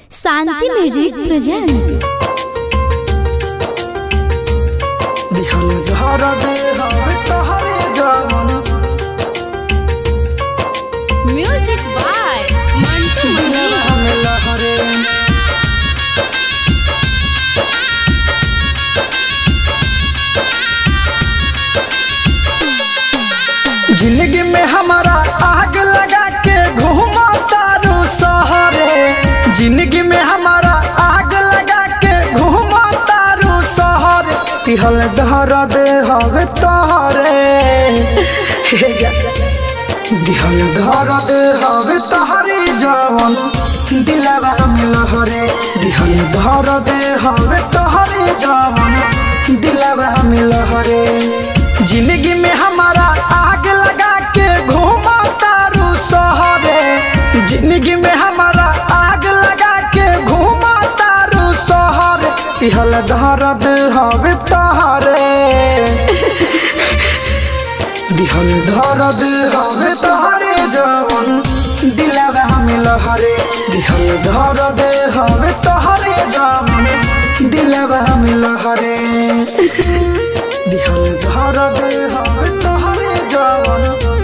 शांति music present दिहल घर दे हवे तोहरे जवन म्यूजिक बाय मंटू मनी हम लहरे जिंदगी में हमारा आग लगा के घूमा तारू सहरे जिंदगी में हमारा आग लगा के घूमा तारू सहरे तिहल दहर दे हवे तोहरे हे जा दिहल घर दे हवे तोहरे जवन दिलवा में लहरे दिहल घर दे हवे तोहरे जवन दिलवा में लहरे जिंदगी में हमारा आग लगा के घूमा तारू सहरे जिंदगी में हमारा आग लगा के घूमा तारू सहरे तिहल दर्द हवे तोहरे दिहल दर्द हवे तोहरे जवन दिलवा में लहरे दिहल दर्द हवे तोहरे जवन दिलवा में लहरे दिहल दर्द हवे तोहरे जवन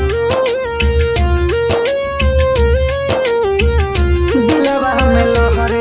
दिलवा में लहरे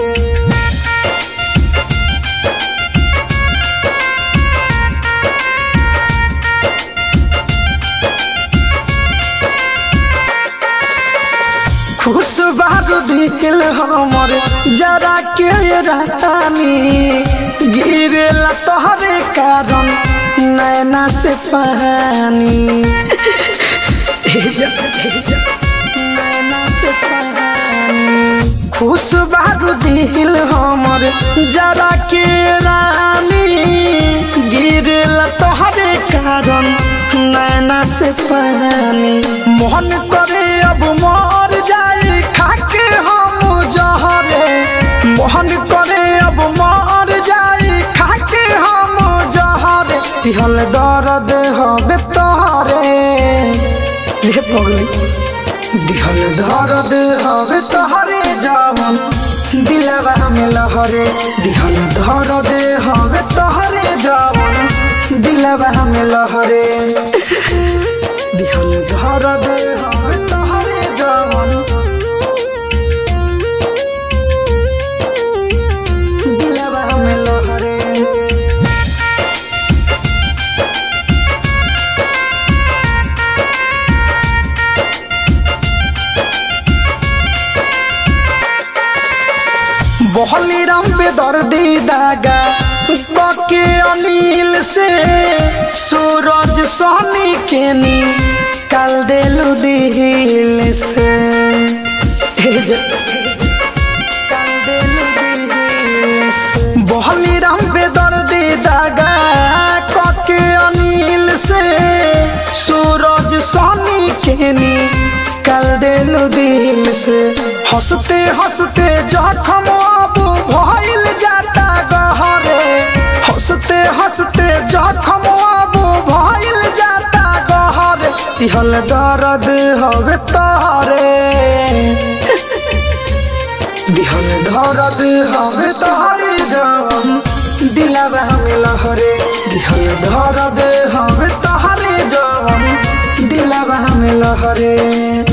खुश बारू दिल हमर जरा के रहतानी गिरेला तोहरे कारण नैना से पानी हे जा, हे जा, नैना से पानी खुश बारू दिल हमर जरा के रानी गिरेला तोहरे कारण नैना से पानी मोहन करे अब मर जाई खाके हम जहरे मोहन करे अब मर जाई खाके हम जहरे तिहल दर्द हवे तोहरे रे पगली दिहल दर्द हवे तोहरे जवन दिलवा में लहरे दिहल दर्द हवे तोहरे जवन दिलवा में लहरे दिहल दर्द हवे तोहरे जवन दिलवा में लहरे बहली राम पे दर्दी दागा बके अनिल से सूरज सोनी के नी कल देलु दिल से हे जा, कल देलु दिल से। बहली राम पे दर्दी दागा कके अनिल से सूरज सोनी के नी कल देलु दिल से हंसते हंसते जखम अब भइल जाता गहरे हंसते हंसते जखम अब भइल जाता गहरे तिहल दर्द हवे तोहरे दिहल दर्द हवे तोहरे जवन दिलवा में लहरे दिहल दर्द हवे तोहरे जवन दिलवा में लहरे